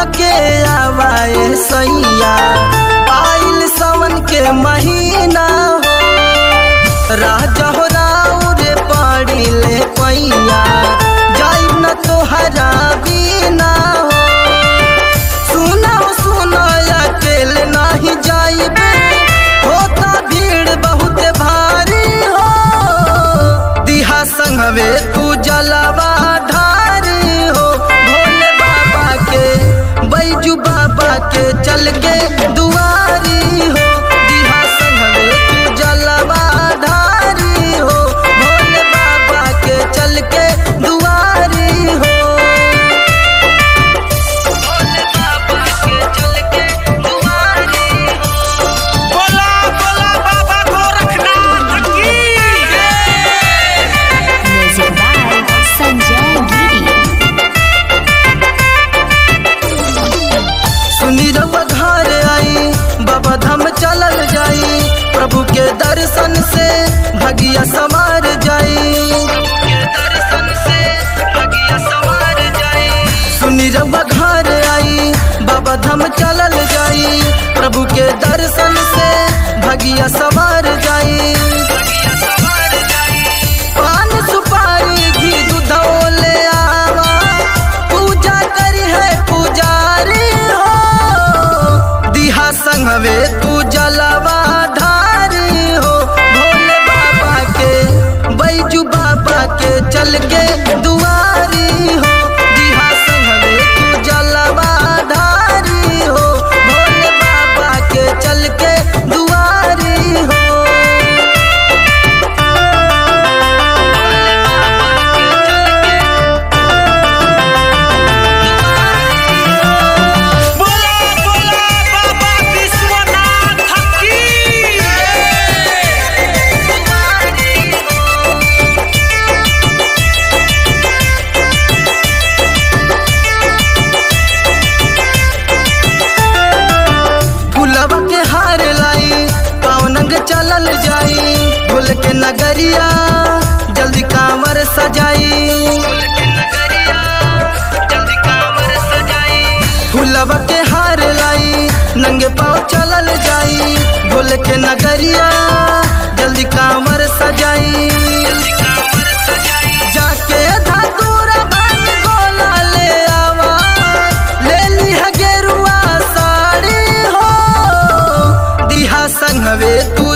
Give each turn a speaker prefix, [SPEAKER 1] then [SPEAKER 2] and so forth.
[SPEAKER 1] के आवाए सैया आइल सावन के महीना हो राजा हो राउ रे पड़ी ले पैया जाई न तोहरा बिना हो सुना सुना अकेले नहीं जाइबे होता भीड़ बहुत भारी हो दिहा संगवे तू जलवा ढारी हो भोले बाबा के बैजू बाबा के चल के दुआरी हो दिहा संगवे तू जलवा ढारी हो भोले बाबा के चल के दुआरी हो भोले बाबा के चल के दुआरी हो
[SPEAKER 2] बोला बोला बाबा गोरखनाथ की
[SPEAKER 3] Music by Sanjay Giri.
[SPEAKER 1] सुनी रउआ घर आई बाबा धाम चलल जाई प्रभु के दर्शन से भगिया समार जाई सुनी रउआ घर आई बाबा धाम चलल जाई प्रभु के दर्शन से भगिया सवार जाई पान सुपारी घी दूधो ले आवा पूजा करी है पुजारी हो दिहा संगवे तू जलवा ढारी हो भोले बाबा के बैजू बाबा के चल के दुआरी हो दिहा संगवे तू जलवा ढारी हो भोले बाबा के चल के दुआरी हो
[SPEAKER 2] बोला बोला बाबा विश्वनाथ की
[SPEAKER 1] फुलवा के हार लाई पावनंग चलल जाई फूल के नगरिया जल्दी कांवर सजाई फुलवा के हार लाई नंगे पाँव चलल जाई भूल के नगरिया जल्दी कांवर सजाई जाके धतूरा भांग गोला ले आवा ले लिहा गेरुआ साड़ी हो दिहा संगवे तू